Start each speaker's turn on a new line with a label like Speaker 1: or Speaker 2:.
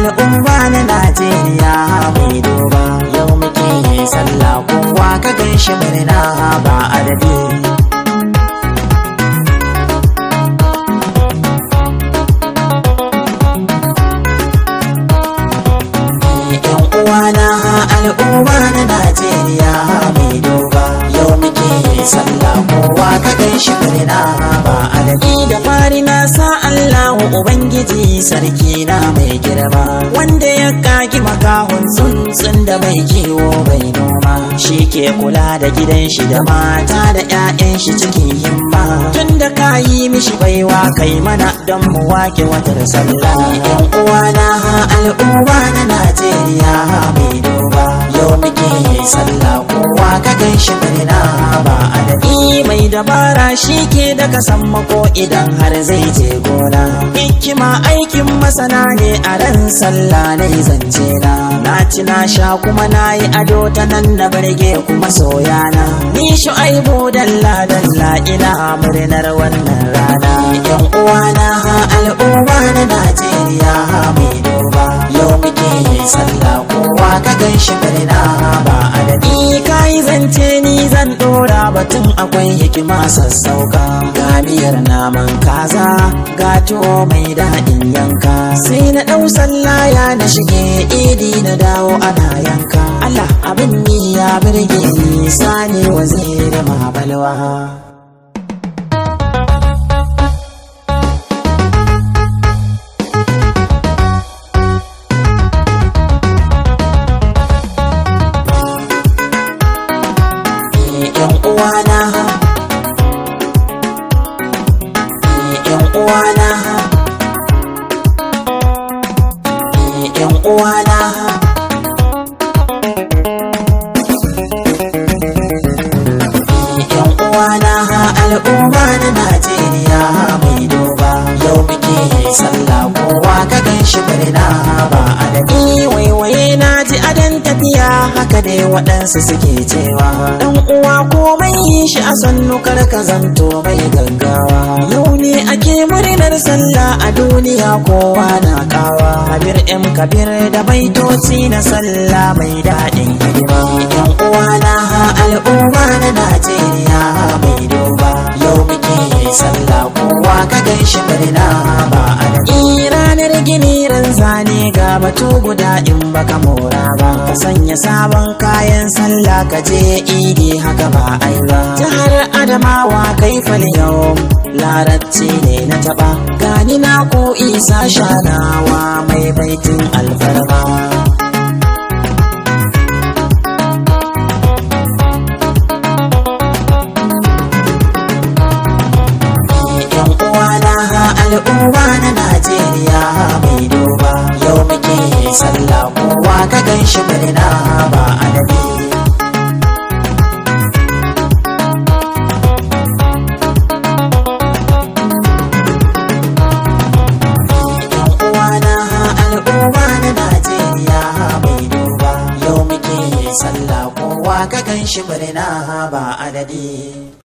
Speaker 1: al'umma na Najeriya mai duba yau muke sallah kowa ka gan shi murna ba adadi yan uwana al'umma na Najeriya mai duba yau muke sallah kowa ka gan shi murna ba adadi da fari na sa Allahu Ubangiji sarki na mai girma wanda ya kagi makahun tsuntsun da bai kiwo bai noma shi ke kula da gidan shi da mata da 'ya'yan shi cikin himma tun da ka yi mishi baiwa kai mana don mu wake watar sallah yan uwana al'umma na Najeriya mai duba yau muke sallah kowa ka gan shi murna ba adadi mai dabara shi ke daga sammako idan har zai je gona hikima aikin masana ne a ran sallah na zance na na ci na sha kuma na yi ado ta nan na barge kuma soyana ni shu'aibu dalla dalla ina murnar wannan rana yan uwana al'umma na Najeriya mai duba yau muke sallah kowa ka gan shi murna ba adadi kai zance ni zan dora batun akwai hikima sassauka ga miyar naman kaza ga tuwo mai daɗin yanka sai na ɗau sallaya na shige idi na dawo ana yanka Allah abin ni ya birge ni sani waziri mabalwa yan uwana yan uwana yan uwana yan uwana al'umma na Najeriya mai duba yau muke sallah kowa ka gan shi murna ba adadi waiwaye na ji adan tafiya haka dai waɗansu suke cewa dan uwa komai yi shi a sannu kar ka zanto mai gaggawa yau ne ake murnar sallah a duniya kowa na kawa habir em kabir da baitoci na sallah mai daɗin hidima yan uwa na al'umma na Najeriya mai duba yau muke sallah kowa ka gan shi murna ba adadi ranar gini ran zane ga batu guda in baka mora ba ka sanya sabon kayan sallah ka je idi haka ba ai ba jihar adamawa kai fal yau larabci ne na taba gani na ko isa shanawa mai baitin alfarma yan uwana al'umma na Najeriya mai duba yau muke sallah kowa ka gan shi murna ba adadi yan uwana al'umma na Najeriya mai duba yau muke sallah kowa ka gan shi murna ba adadi